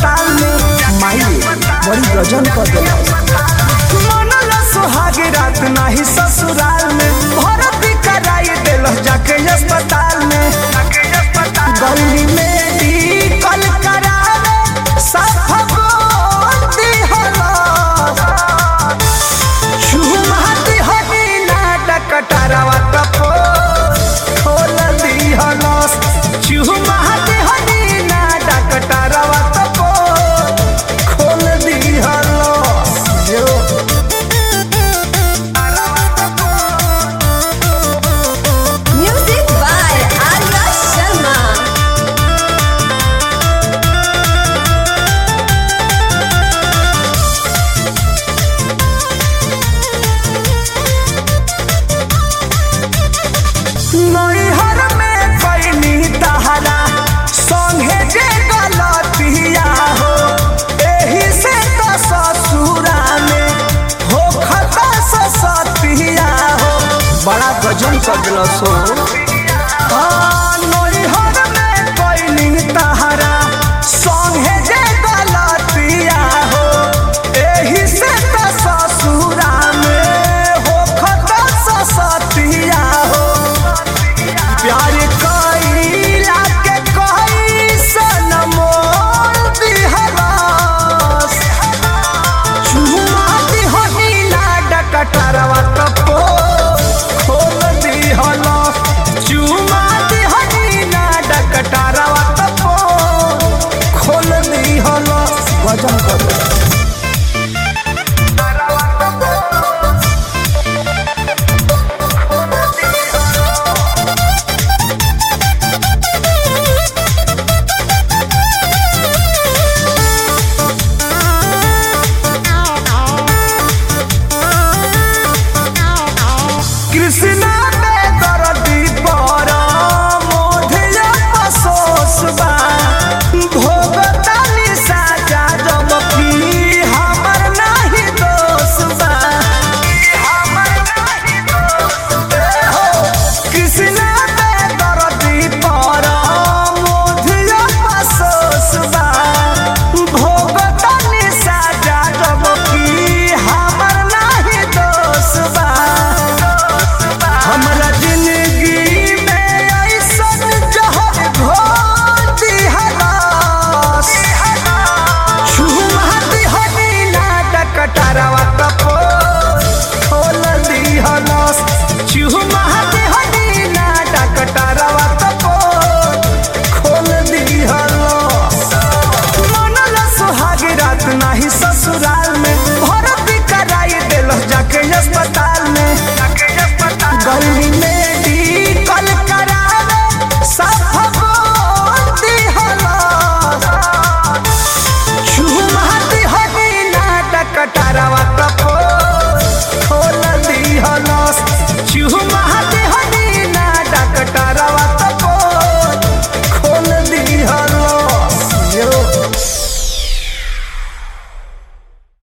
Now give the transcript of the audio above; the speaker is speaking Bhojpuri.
अस्पताल में माई बड़ी गजन कर दिला मनल सुहाग रात नाही ससुराल में भर्ती कराई दिल जाके अस्पताल में गली में कल करावे साफ बोलती हलो चुमाती हनी नाटक टरवा कपो खोल दी हलस चुमाती हनी नाटक टरवा कपो खोल दी हलस जो Music by Arya Sharma. नैहर में पैनी तहरा संगे जे गलतिया हो एही से तो ससुरा में हो खता सतिया हो बड़ा गजन कर दिल सो नैहर में पैनी तहरा संगे जे गलतिया हो एही से तो ससुरा में हो खता सतिया हो प्यार कईला के कईसन मोल दिहरस चुमा दिहनी लाडक टरवा कपो खोल दिहलस चुमा दिहनी लाडक टरवा कपो खोल दिहलस वजन कर कृष्णा में दर्दी पर मोधिया अफसोस बा भोगतानी साजा जब की हमर नाही दोष बा हमर नाही दोष हो कृष्णा में दर्दी पर मोधिया अफसोस बा भोगतानी साजा जब की हमर नाही दोष बा हमरा जिंदगी में ऐसन जहर घोल दिहरस छुमहती हनी नाटक टरवा कपो खोल दिहरस छुमहती हनी नाटक टरवा कपो खोल दिहरस मनल सुहाग रात नाही ससुराल में भर्ती कराई दिल जाके अस्पताल में गली में कल करावे साफ बोलती हलस चुमाती हनी नाटक टरवा